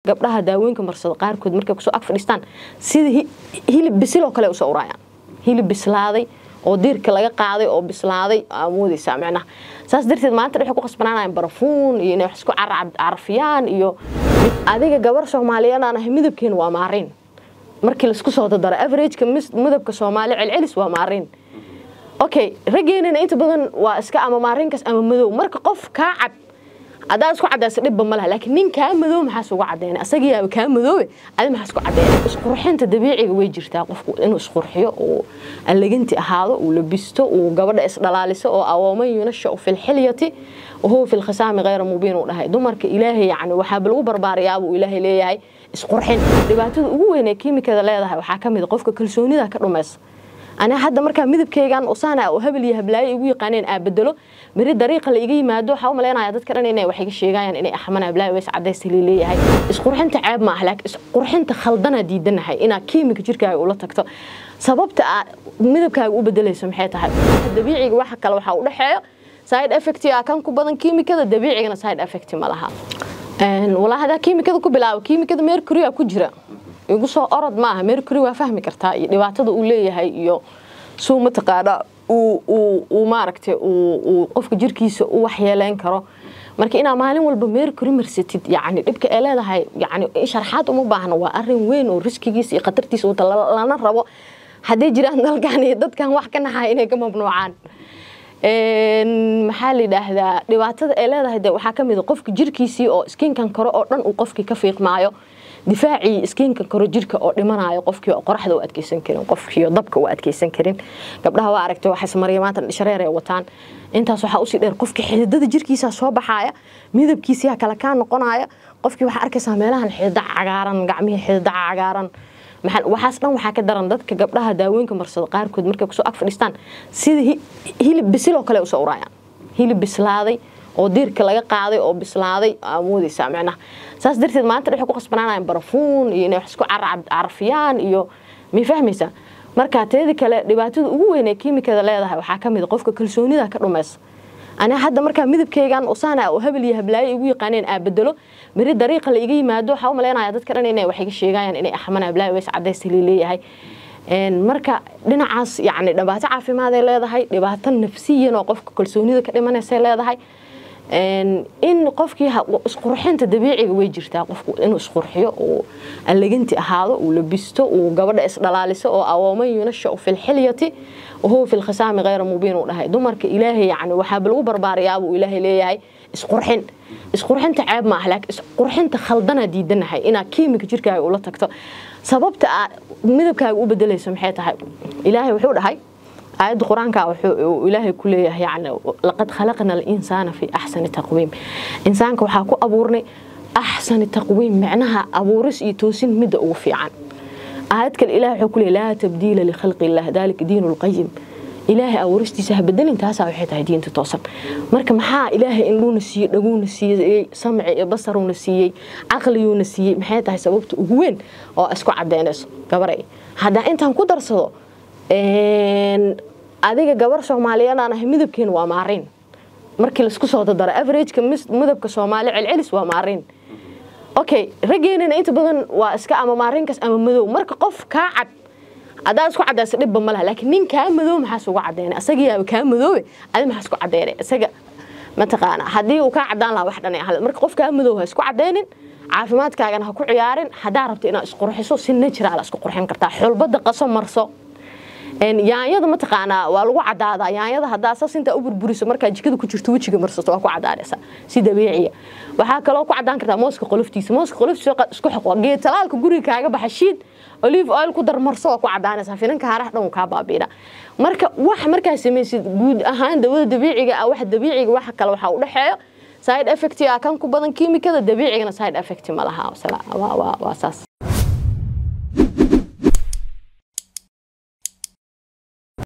gabdhaha daawooyinka marsado qaarkood markay kusoo ag fadhiistaan sida hilib bisil oo kale usoo urayaan hilib bislaaday oo diirka laga qaaday oo bislaaday amoodeysaa micnaha saas darteed maanta waxay ku qasbanaanayaan barafuun iyo inay wax isku carafiyaan iyo adiga gabar soomaaliyeed aan ahay midabkeena waa maariin markii laisku soo dadaro averageka midabka soomaali celcelis waa maariin okay raggeenana inta badan waa iska ama maarinkaas ama madow marka qof kaa cad haddaad isku cadaysa dhibba ma laha laakiin nin kaa madow maxaas uga caddeynay asagiyaaba kaa madoobe adi maxaa isku caddeynay isqurxinta dabiiciga way jirtaa qofku inuu isqurxiyo uu allaganti ahaado uu labisto uu gabadha isdhalaaliso oo awooman yunasha filxilyati wahuwa fi lkhisaami khayra mubiin uu dhahay dumarka ilaahay yacni waxaaba lagu barbaariyaabuu ilaahay leeyahay isqurxin dhibaatada ugu weyn ee kiimikada leedahay waxaa ka mid a qofka kalsoonida ka dhumaysa aniga hadda markaa midabkeygan usaana oo habel iyo hablaayo igu yaqaaneen aa bedelo beri dariiqa la iga yimaado waxaa u malaynaya dadka dhan inay wax iga sheegayaan inay axman hablaayo ways cadaysta leeyahay isqurxinta ceeb ma ah laakiin isqurxinta khaldanaa diidanahay inaa kiimika jirkaaga ula tagto sababta aa midabkaaga u bedelayso maxay tahay dabiiciga waxa kale waxaa u dhexeeyo side effect ah kan ku badan kiimikada dabiicigana side effect ma laha walaa hadaa kiimikada ku bilaabo kiimikada mercury ku jira igu soo orod maaha mercury waa fahmi kartaa iyo dhibaatada uu leeyahay iyo suu mataqaana uu maaragtay uu qofka jirkiisa u waxyeeleyn karo marka inaa maalin walba mercury marsatid yani dhibka ee leedahay yani sharxaad uma baahna waa arin weyn oo riskigiisa iyo khatartiisa wata lana rabo hadday jiraan dalkan iyo dadkan wax ka naxaya inay ka mamnuucaan maxaa la yidhaahdaa dhibaatada ee leedahay de waxaa ka mid a qofka jirkiisii oo skinkan kore oo dhan uu qofkii ka fiiqmaayo difaacii iskiinka koro jirka oo dhimanayo qofkii oo qoraxda u adkeysan karin qofkii oo dabka u adkeysan karin gabdhaha waa aragtay waxay samarya maanta dhishareer ay wataan intaas waxaa usii dheer qofkii xididada jirkiisa soo baxaaya midabkiisiyaa kale kaa noqonaya qofkii waxaa arkaysaa meelahan xidida cagaaran gacmihii xidida cagaaran waxaas dhan waxaa ka daran dadka gabdhaha daawooyinka marsado qaarkood markay kusoo ag fadhiistaan sida hilib bisil oo kale usoo urayaan hilib bislaaday oo diirka laga qaaday oo bislaaday amoodeysaa micnaha saas darteed maanta waxay ku qasbanaanayaan barafuun iyo inay wax isku carafiyaan iyo may fahmaysaa marka teedi kale dhibaatada ugu weyn ee kiimikada leedahay waxaa ka mid a qofka kalsoonida ka dhumaysa aniga hadda markaa midabkeygan usaana oo habel iyo hablaayo igu yaqaaneen aa bedelo beri dariiqa la iga yimaado waxaa u malaynaya dadka dhan inay wax iga sheegayaan inay axman hablaayo ways cadaysta leeyahay marka dhinacaas yani dhibaato caafimaad ay leedahay dhibaato nafsiyan oo qofka kalsoonida ka dhimanaysa leedahay in qofkii isqurxinta dabiiciga way jirtaa qofku inuu isqurxiyo uu allaganti ahaado uu labisto uu gabadha isdhalaaliso oo awooman yunasha filxilyati wahuwa fi lkhisaami khayra mubiin uu dhahay dumarka ilaahay yani waxaaba lagu barbaariyaabuu ilaahay leeyahay isqurxin isqurxinta ceeb ma ah laakiin isqurxinta khaldanaa diidanahay inaa kiimika jirkaaga ula tagto sababta aa midabkaaga u bedelayso maxay tahay ilaahay wuxuu dhahay aayadda qur-aanka wuxuu ilaahay ku leeyahay yani laqad khalaqna alinsaana fi axsani taqwiim insaanka waxaa ku abuurnay axsani taqwiim micnaha abuuris iyo toosin midda ugu fiican aayad kale ilahay wuxuu ku leeyahy laa tabdiila likhalqi illah dalika diinu lqayim ilaahay abuuristiisa ha bedelin taasaa waxay tahay diinta toosan marka maxaa ilaahay indhuuna siiyey dhaguuna siiyey samci iyo basaruuna siiyey caqliyuuna siiyey maxay tahay sababta ugu weyn oo isku cadeynayso gabaray haddaa intaan ku darsado adiga gabar soomaaliyeed aan ahay midabkeena waa maariin markii laisku soo dadaro averageka midabka soomaali celcelis waa maariin okay raggeenana inta badan waa iska ama maarinkaas ama madow marka qof kaa cad haddaad isku cadaysa dhibba ma laha laakiin nin kaa madow maxaas uga cadeynay asagiyaaba kaa madoobe adi maxaas ku cadeynay isaga mataqaana haddii uu kaa cadaan lahaa wax dhan ay ahayd marka qof kaa madow ha isku cadeynin caafimaadkaagana ha ku ciyaarin haddaa rabto inaad isqurxiso si natural isku qurxin kartaa xulbada qaso marso yaanyada mataqaanaa waa lagu cadaadaa yaanyada hadaa saas intaa u burburiso markaa jikada ku jirto wejiga marsato waa ku cadaanaysa si dabiiciya waxaa kaloo ku cadaan kartaa mooska qoloftiisa mooska qoloftiisa isku xoqo geed talaalka guriga kaaga baxa shiid olive oil ku dar marso waa ku cadaanaysaa finanka haaraha dhan kaa baabiina marka wax markaa samaysid guud ahaan dawada dabiiciga ah wax dabiiciga waxa kale waxaa u dhexeeyo side effect ah kan ku badan kiimikada dabiicigana side effect ma laha waa saas